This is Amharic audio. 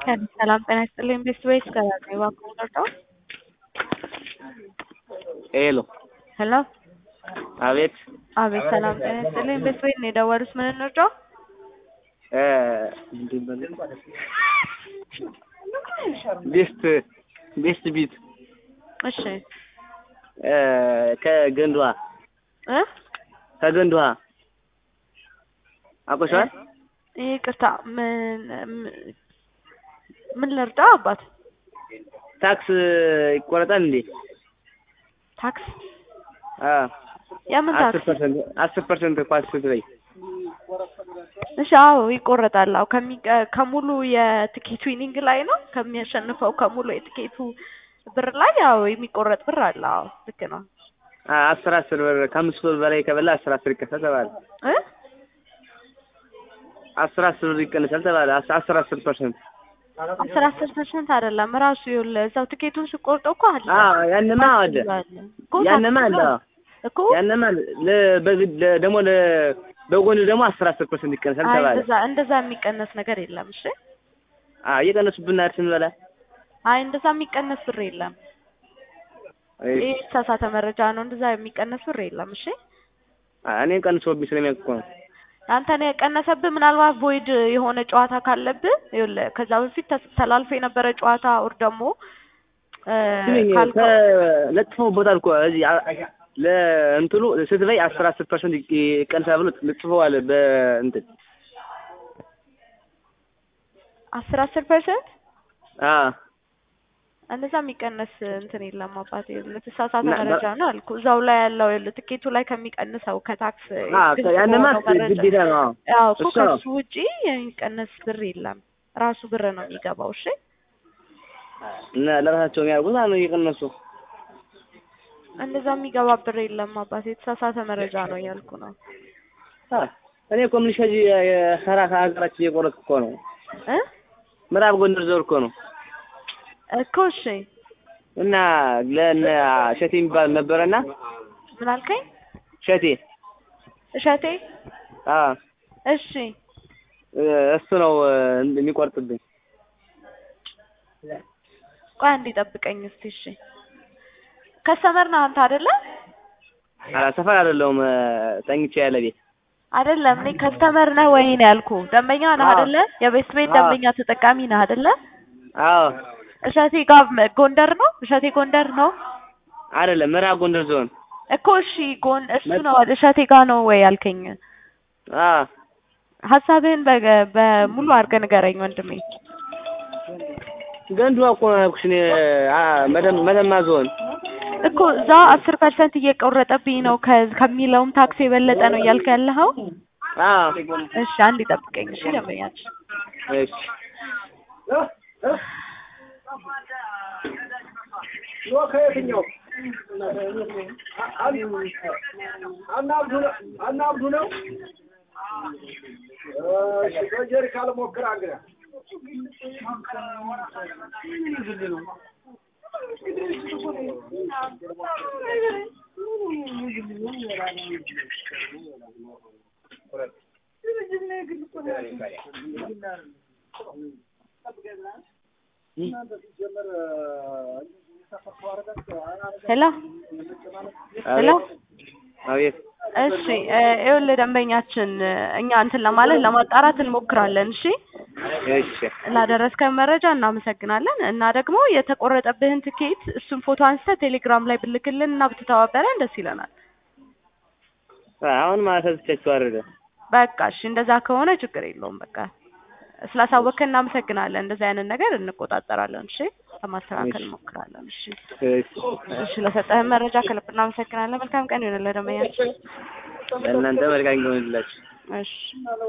ሰላም ጤና ይስጥልኝ ቤስት ወይስ ከራሴ እባክዎ ልርዳዎ? ሄሎ ሄሎ አቤት አቤት ሰላም ጤና ይስጥልኝ ቤስት ወይ ነው የደወሉት ምን እንርዳዎ? እ ምንድን በለው ቤስት ቤስት ቢት እሺ እ ከገንድ ውሃ እ ከገንድ ውሃ አውቀሽዋል? ይቅርታ ምን ምን ልርዳው አባት? ታክስ ይቆረጣል እንዴ? ታክስ አ የምን አስር ታክስ? ፐርሰንት አስር ፐርሰንት ኳስ ስትበይ እሺ አዎ ይቆረጣል። አዎ ከሚቀ- ከሙሉ የትኬት ዊኒንግ ላይ ነው ከሚያሸንፈው ከሙሉ የትኬቱ ብር ላይ ያው የሚቆረጥ ብር አለ። አዎ ልክ ነው። አ አስር አስር ብር ከአምስት ብር በላይ ከበላ አስር አስር ይቀነሳል ተባለ። እ አስር አስር ብር ይቀነሳል ተባለ። አስ- አስር አስር ፐርሰንት አስር አስር ፐርሰንት አይደለም ራሱ ይኸውልህ እዛው ትኬቱን ስቆርጠው እኮ አለ አ ያንማ አለ እኮ ያንማ ታክስ አለ ነው እኮ ያንማ አለ ለ በግድ ለ- ደግሞ ለ በጎን ደግሞ አስር አስር ፐርሰንት ይቀነሳል አይ ተባለ። እንደዛ እንደዛ የሚቀነስ ነገር የለም። እሺ አ እየቀነሱብን አይደል ስንበላ አይ እንደዛ የሚቀነስ ብር የለም። እሺ። ይህ የተሳሳተ መረጃ ነው። እንደዛ የሚቀነስ ብር የለም። እሺ አ እኔን ቀንሶብኝ ስለሚያውቅ እኮ ነው። አንተን የቀነሰብህ ምናልባት ቮይድ የሆነ ጨዋታ ካለብህ ይኸውልህ ከዛ በፊት ተስ- ተላልፎ የነበረ ጨዋታ ኦር ደግሞ እ ስሚኝ ካልከው ለጥፈውበታል እኮ እዚህ አ- ለእንትኑ ስትበይ አስር አስር ፐርሰንት ይቀንሳል ብሎ ልጥፈዋል በእንትን አስር አስር ፐርሰንት አ እንደዛ የሚቀነስ እንትን የለም አባቴ። ለተሳሳተ እና- መረጃ ነው አልኩ። እዛው ላይ ያለው ይኸውልህ ትኬቱ ላይ ከሚቀንሰው ከታክስ አ ግልጽ ያንማ በሆነው መረጃ ግዴታ ነው። አዎ። ያው እኮ እሱ ነው። ከሱ ውጪ የሚቀነስ ብር የለም። ራሱ ብር ነው የሚገባው። እሺ እና ለራሳቸው የሚያደርጉት ማለት ነው እየቀነሱ እንደዛ የሚገባ ብር የለም አባቴ። የተሳሳተ መረጃ ነው እያልኩ ነው አ እኔ እኮ የምልሽ ከዚህ የሰራ ከሀገራችን እየቆረጥኩ እኮ ነው። እ ምዕራብ ጎንደር ዞር እኮ ነው እኮ እሺ እና ለእነ ሸቴ የሚባል ነበረና ምን አልከኝ? ሸቴ እሸቴ አ እሺ እ እሱ ነው እ የሚቆርጥብኝ። ቆይ አንዴ ጠብቀኝ እስቲ እሺ። ከስተመር ነህ አንተ አይደለ? አ ሰፈር አይደለሁም እ ተኝቼ ያለ ቤት አይደለም እኔ ከስተመር ነህ ወይ ነው ያልኩ። ደንበኛ ነህ አዎ። አይደለ? የቤት ቤት አዎ። ደንበኛ ተጠቃሚ ነህ አይደለ? አዎ እሸቴ ጋር መ- ጎንደር ነው? እሸቴ ጎንደር ነው አይደለም ምዕራብ ጎንደር ዞን እኮ እሺ። ጎን እሱ ነው እሸቴ ጋር ነው ወይ ያልከኝ? አ ሀሳብህን በገ- በሙሉ አድርገህ ንገረኝ ወንድሜ። ገንዱ እኮ ነው ያልኩሽ እኔ አ መተማ መተማ ዞን እኮ እዛ አስር ፐርሰንት እየቆረጠብኝ ነው ከ- ከሚለውም ታክስ የበለጠ ነው እያልክ ያለኸው? አ እሺ አንዴ ጠብቀኝ እሺ ደንበኛችን እሺ አናብዱ ነው። እሺ በጀሪካን ሞክር እንግዲህ ሄሎ ሄሎ አቤት እሺ እ ይኸውልህ ደንበኛችን እ እኛ እንትን ለማለት ለማጣራት እንሞክራለን። እሺ እሺ ላደረስከን መረጃ እናመሰግናለን። እና ደግሞ የተቆረጠብህን ትኬት እሱን ፎቶ አንስተህ ቴሌግራም ላይ ብልክልን እና ብትተባበረን ደስ ይለናል። አሁን ማለት ተስቻችሁ አይደለ በቃ እሺ እንደዛ ከሆነ ችግር የለውም። በቃ ስላሳወቅከን እናመሰግናለን። እንደዚህ አይነት ነገር እንቆጣጠራለን። እሺ ለማስተካከል እንሞክራለን። እሺ እሺ እሺ ለሰጠህን መረጃ ከልብ እናመሰግናለን። መልካም ቀን ይሆንልህ ደንበኛችን። ለእናንተ መልካም ይሆንላችሁ። እሺ